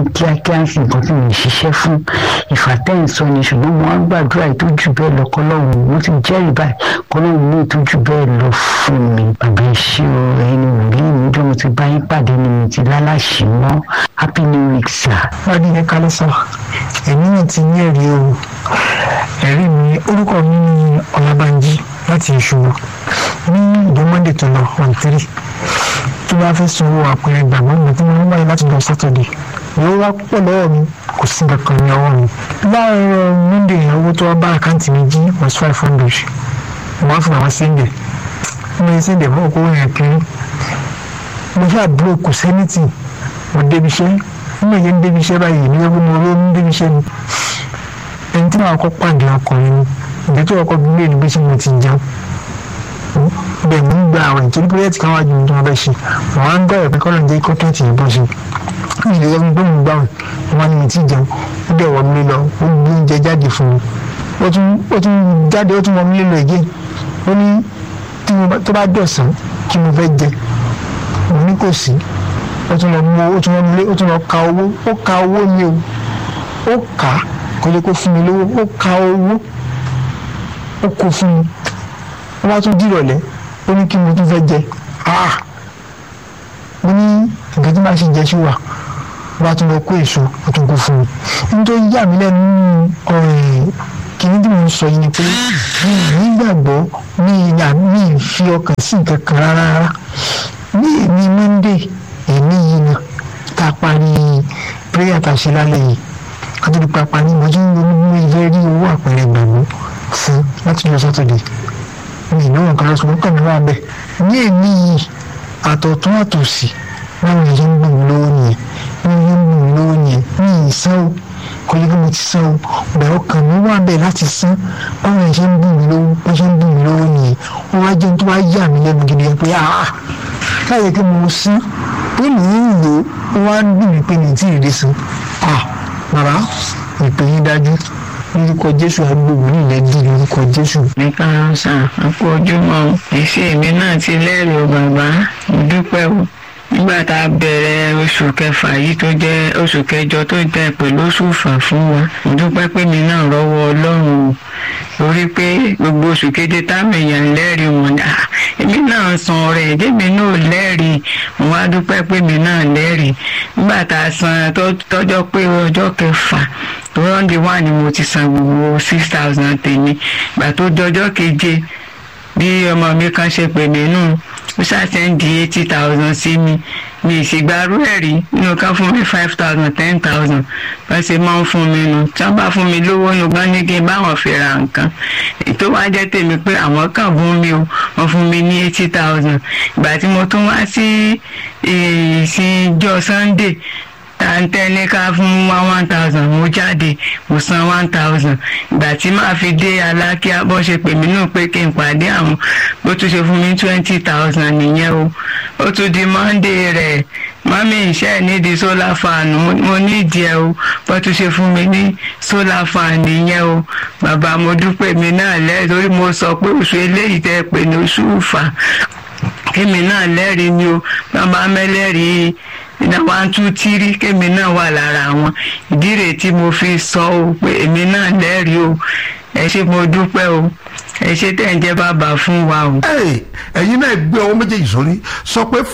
kíákíá ń sin nǹkan tí mo ṣiṣẹ́ fún ìfàtẹ́yìnsọ ni ṣùgbọ́n mo á gbàdúrà ètò jù bẹ́ẹ̀ lọ kọ́lọ́hún mo ti jẹ́rìí báyìí kọ́lọ́hún ní ètò jù bẹ́ẹ̀ lọ fún mi bàbá iṣẹ́ o ẹ̀yin ni wòlíì mi jọ́ mo ti bá yín pàdé ni mo ti lálàṣì mọ́ happy new week sir. wọ́n ní kálí sọ èmi náà ti ní ẹ̀rí o ẹ̀rí mi orúkọ mi ní ọlábànjí láti ìṣòro ní ìjọ monday tó lọ on three tó bá fẹ́ sanwó àpẹẹrẹ ìgbàgbọ́ mi tí wọ́n wáyé láti lọ sátọ̀dẹ̀ owó wá pọ̀ lọ́wọ́ mi kò sí kankan ní ọwọ́ mi láàárọ̀ monday owó tó wá bá àkáǹtì mi jí was five hundred wọ́n á fún àwọn sẹ́ńdẹ̀ mo ní sẹ́ńdẹ̀ fún okòwò yẹn kiri mo ṣáà dúró kò sẹ́nìtì mo débi iṣẹ́ mo yẹ ń débi iṣẹ́ báyìí ní ẹgbẹ́ mo ló ń débi iṣẹ́ mi ẹni tí màá kọ́ pàdé ọkùnrin ni ìgbẹ́ tó ọkọ̀ bí lè ní bí ṣe mo ti jẹun bẹ́ẹ̀ mo ń gba àwọn ìtòrí pírẹ́tì kan wájú mi tó wọn bẹ́ ṣe wọn á ń gbọ́ ẹ̀pẹ́ kọ́lọ̀ ń jẹ́ kó tẹ̀tì yìí bọ́ ṣe ìdílé ọmọ tó ń gbà wọn wọn ni mi ti jẹun ó dẹ̀ wọ́n mi lọ ó gbé oúnjẹ jáde fún mi ó tún jáde ó tún wọ́n mi lọ ègé ó ní tó bá dọ̀sán kí mo fẹ́ jẹ mo ní kò sí ó tún lọ mú ó tún lọ lé ó tún lọ ka owó ó ka owó mi o ó kà á kò lè kó fún mi lówó ó ka owó ó kó fún mi wọ́n bá tún dìrọ̀lẹ́ ó ní kí mo tún fẹ́ jẹ ah mo ní nǹkan tí màá ṣe jẹ sí wa wọ́n bá tún lọ kó èso ó tún kó fún mi nítorí yà mí lẹ́nu kìíní tí mo ń sọ yìí ni pé mi ì nígbàgbọ́ mi ì yà mi ì fi ọkàn sí nǹkan kan rárá rárá ní èmi monday èmi yìí náà tá a parí prayer tá a ṣe lálẹ́ yìí ká tó di pápá ní mo tún ronú bí mo fẹ́ rí owó àpẹẹrẹ ìgbàgbọ́ fún láti lọ sátọ̀dẹ̀ mi ìnáwó nǹkan lọ sọ̀rọ̀ kàn mí wá bẹ́ẹ̀ ní èmi yìí àtọ̀tún àtòsí báwo ni yẹn ń gbìn mí lówó nìyẹn bí yẹn ń gbìn mí lówó nìyẹn mi ì san o kò yẹ kí mo ti san o bẹ̀rẹ̀ ọkàn mi wà bẹ́ẹ̀ láti san báwo ni yẹn ń gbìn mí lówó bá ṣe ń gbìn mí lówó nìyẹn ó wá jẹun tó wá yà mí lẹ́nu gidi yẹn pé ah káyọ̀ kí mo san pé mi ń lò ó wá ń dùn mí pé mi ti rèé san ah bàbá ìpè yín dájú lórúkọ jésù agbègbè nílẹ̀ di lórúkọ jésù. nípa ọ̀sán àpò ojúmọ́ ìṣe mi náà ti lẹ́rìí o bàbá mo dúpẹ́ o nígbà tá a bẹ̀rẹ̀ oṣù kẹfà yìí tó jẹ́ oṣù kẹjọ tó jẹ́ pẹ̀lú oṣù fà fún wa mo dúpẹ́ pé mi náà rọ́wọ́ ọlọ́run o torí pé gbogbo oṣù keje táwọn èèyàn lẹ́rìí wọn ni èmi náà san ọrẹ èdèmi náà lẹ́rìí mo wá dúpẹ́ pé mi náà lẹ́rìí nígbà tá a san tọ́jọ́ pé ọjọ́ kẹfà tó rọ́ǹdì wà ní mo ti san gbogbo six thousand tèmi ìgbà tó dọjọ́ keje bí ọmọ mi kan ṣe pè mí nù ó ṣàṣẹ́ǹdì eighty thousand sí mi mi ìṣègbárú ẹ̀ rí nínú kan fún mi five thousand ten thousand wọ́n ṣe máa ń fún mi nù tí wọ́n bá fún mi lówó nu gbọ́n ní kí n báwọn fi ra nǹkan tó wá jẹ́ tèmi pé àwọn kan fún mi o wọ́n fún mi ní eighty thousand ìgbà tí mo tún wá sí ìsìnjọ́ sunday tàǹtẹ́ ní ká fún wa one thousand mo jáde mo san one thousand ìgbà tí màá fi dé alákíá bó ṣe pè mí nù pé kí n pàdé àwọn bó tún ṣe fún mi twenty thousand nìyẹn o ó tún di monday rẹ̀ mọ́mí iṣẹ́ nídìí solar fan mo nídìí ẹ o bó tún ṣe fún mi ní solar fan nìyẹn o bàbá mo dúpẹ́ mi náà lẹ́yìn torí mo sọ pé oṣù eléyìí tẹ́ pè ní oṣù fà kémi náà lẹ́rìí ni o bàbá mẹ́lẹ́rìí ìdá one two three kémi náà wà lára wọn ìdí rèé tí mo fi sọ o pé èmi náà lẹ́rìí o ẹ ṣé mo dúpẹ́ o ẹ ṣé tẹ̀ ń jẹ́ bàbá fún wa o. ẹ̀yin náà gbé ọwọ́ méjèèjì sórí sọ pé